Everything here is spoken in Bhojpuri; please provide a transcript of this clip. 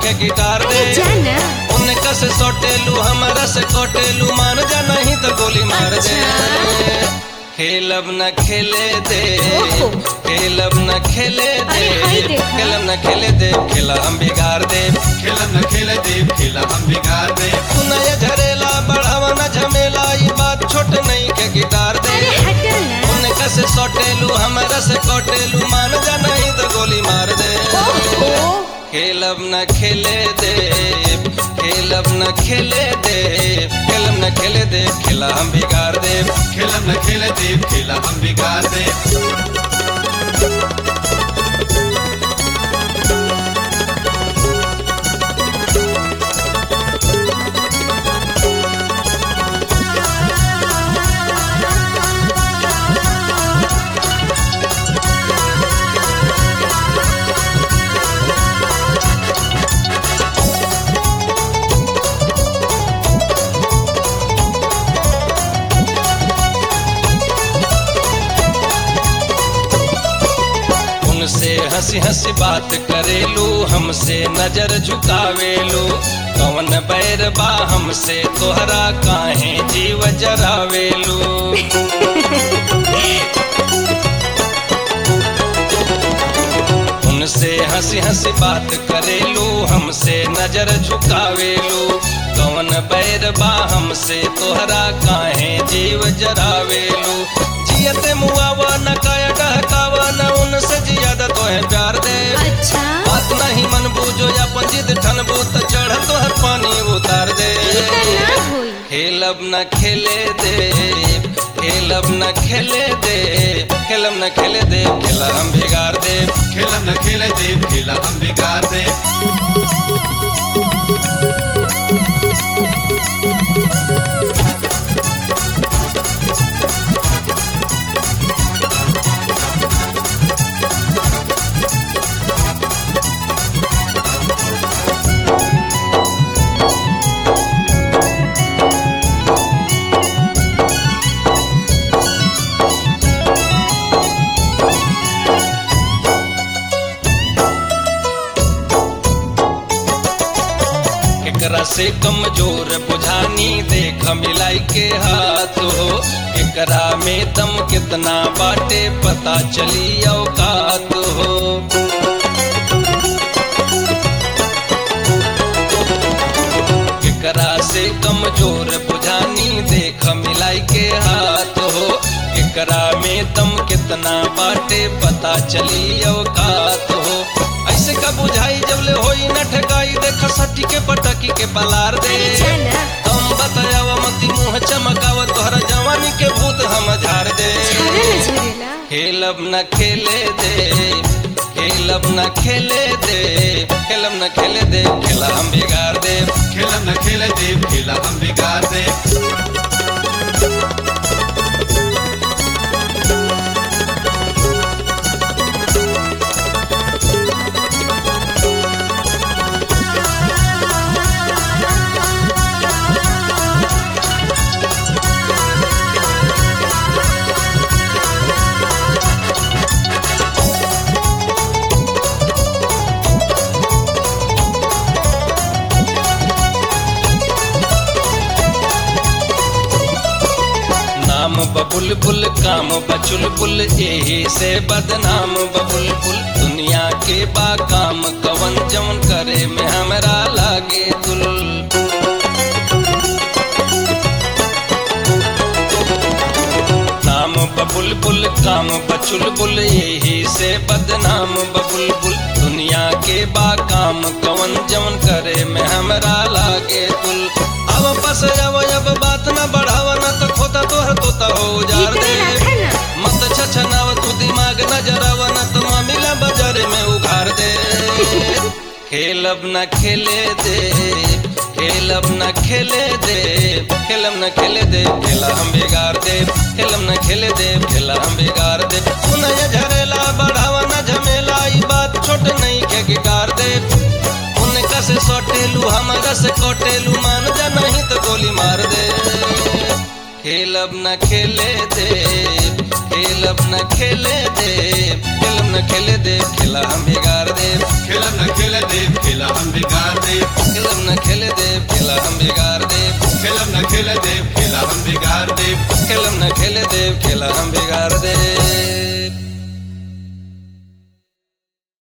के गिटार दे अरे जाना उनका से सोटेलू हमारा से कोटेलू मान जा नहीं तो गोली मार दे अच्छा। खेलब न खेले दे ओहो। खेलब न खेले दे अरे हाय देखा। खेलब न खेले दे खेला हम बिगाड़ दे खेला न खेला देव खेला हम बिगाड़ दे सुनाया झरेला बढ़ावा न झमेला ये बात छोट नहीं के गिटार दे अरे हटो ना उनका से सोटेलू हमारा से कोटेलू मान जा नहीं तो गोली मार दे ओहो खेलब न खेले दे खेलब न खेले दे खेलब न खेले दे खेला हम बिगाड़ दे खेला न खेला देव खेला हम बिगाड़ दे उनसे हंसी हंसी बात करेलू हमसे नजर झुकावेलू कौन बैर बा हमसे तोहरा काहे जीव जरावेलू उनसे हंसी हंसी बात करेलू हमसे नजर झुकावेलू कौन बैर बा हमसे तोहरा काहे जीव जरावेलू जियते मुआवा न काया डहकावा न उनसे ज्यादा तोहे प्यार दे अच्छा बात नहीं मन बूझो या पंजित ठनबू त चढ़ तोहर पानी उतार दे ई त ना होई खेलब न खेले दे खेलब न खेले दे खेलब न खेले दे खेला हम बिगाड़ दे खेला न खेला देव खेला हम बिगाड़ दे एकरा से कमजोर बुझानी देख मिलाई के हाथ हो एकरा में दम कितना बाटे पता चली औकात हो एकरा से कमजोर बुझानी देख मिलाई के हाथ हो एकरा में दम कितना बाटे पता चली औकात हो ऐसे का बुझाई जब ले होई न ठेकाई देख सटी के पटकी के पलार दे अरे जाना तुम बतावा मती मुंह चमकावा तोहरा जवानी के भूत हम झाड़ दे झरे न झरेला खेलब न खेले दे खेलब न खेले दे खेलब न खेले दे खेला हम बिगाड़ दे खेला न खेला देव खेला हम बिगाड़ दे नाम बबुलबुल काम बचुलबुल यही से बदनाम बबुलबुल दुनिया के बा काम कवन जवन करे में हमरा लागे दुल नाम बबुलबुल काम बचुलबुल यही से बदनाम बबुलबुल दुनिया के बा काम कवन जवन करे में हमरा लागे दुल अब बस अब अब बात न बढ़ावा न तो खोता तोहर तोता हो जार इतने दे रखा ना मत छछनाव तू दिमाग न जरावा न तो मामिला बाजार में उघार दे खेलब न खेले दे खेलब न खेले दे खेलब न खेले दे खेला हम बिगाड़ दे खेलब न खेले दे खेला हम बिगाड़ दे सुनय झरेला बढ़ावा न झमेला ई बात छोट नहीं के गिटार दे उनका से सोटेलू हमारा से कोटेलू मान जा नहीं तो गोली मार दे खेलब न खेले दे खेलब न खेले दे खेलब न खेले दे खेला हम बिगाड़ दे खेला न खेला देव खेला हम बिगाड़ खेला हम बिगाड़ दे खेलम न खेल देव खेला हम बिगाड़ देव खेलम न खेले देव खेला हम बिगाड़ दे